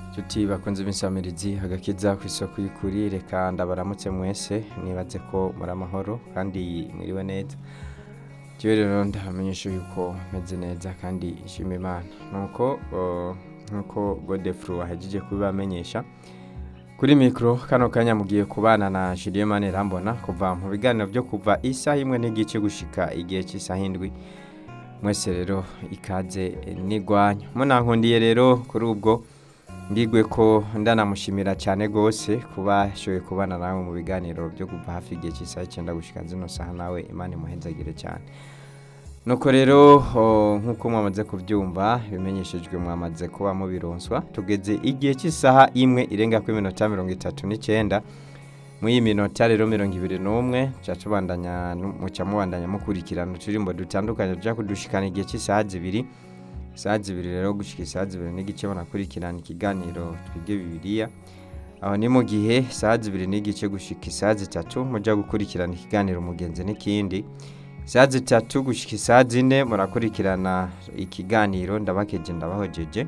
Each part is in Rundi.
Nshuti bakunze b'insamirizi agakiza ku isoko y'ukuri reka ndabaramutse mwese nibaze ko muri amahoro kandi mwiriwe neza jewe rero ndamenyesha yuko meze neza kandi nshima imana nuko uh, nkuko godefru ahejeje kubibamenyesha kuri mikoro kano kanya mugiye kubana na Julien Manirambona kuva mu biganiro byo kuva isaha imwe n'igice gushika igihe cy'isaha indwi mwese rero ikaze nigwanya munankundiye rero kuri ubwo ndigwe ko ndanamushimira cyane rwose kuba ashoboye kubana nawe mu biganiro byo kuva hafi igihe cy'isaha icyenda gushika zino saha nawe imana imuhenzagire cyane nuko rero oh, nk'uko mwamaze kubyumva bimenyeshejwe mwamaze kuba mubironswa tugeze igihe cy'isaha imwe irenga ku iminota mirongo itatu n'icyenda muri iyi minota rero mirongo ibiri n'umwe muca tubandanya muca mubandanya mukurikirana uturirimbo dutandukanye tujya kudushikana igihe cy'isaha zibiri isaha zibiri rero gushika isaha zibiri n'igice munakurikirana ikiganiro twige bibiliya aho ni mu gihe isaha zibiri n'igice gushika isaha zitatu mujya gukurikirana ikiganiro umugenzi n'ikindi isaha zitatu gushika isaha zine murakurikirana ikiganiro ndabakeje ndabahojeje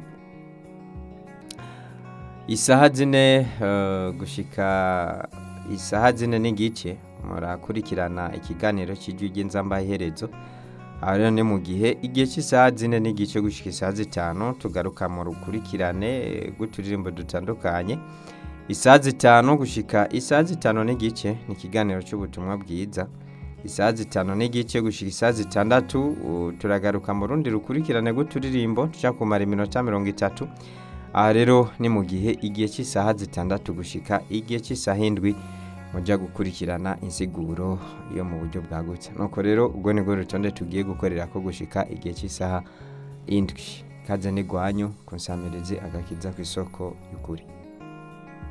isaha zine eh, gushika isaha zine n'igice murakurikirana ikiganiro cy'ijwi ry'inzamba iherezo aha rero ni mu gihe igihe cy'isaha zine n'igice gushika isaha zitanu tugaruka mu rukurikirane eh, rw'uturirimbo dutandukanye isaha zitanu gushika isaha zitanu n'igice ni ikiganiro cy'ubutumwa bwiza isaha zitanu n'igice gushika isaha zitandatu uh, turagaruka mu rundi rukurikirane rw'uturirimbo tuja kumara iminota mirongo itatu aha rero ni mu gihe igihe cy'isaha zitandatu gushika igihe cy'isaha indwi mujya gukurikirana insiguro yo mu buryo bwagutse nuko rero ubwo nibwo rutonde tugiye gukorera ko gushika igihe cy'isaha indwi kaze n'igwanyu kunsamirize agakiza ku isoko y'ukuri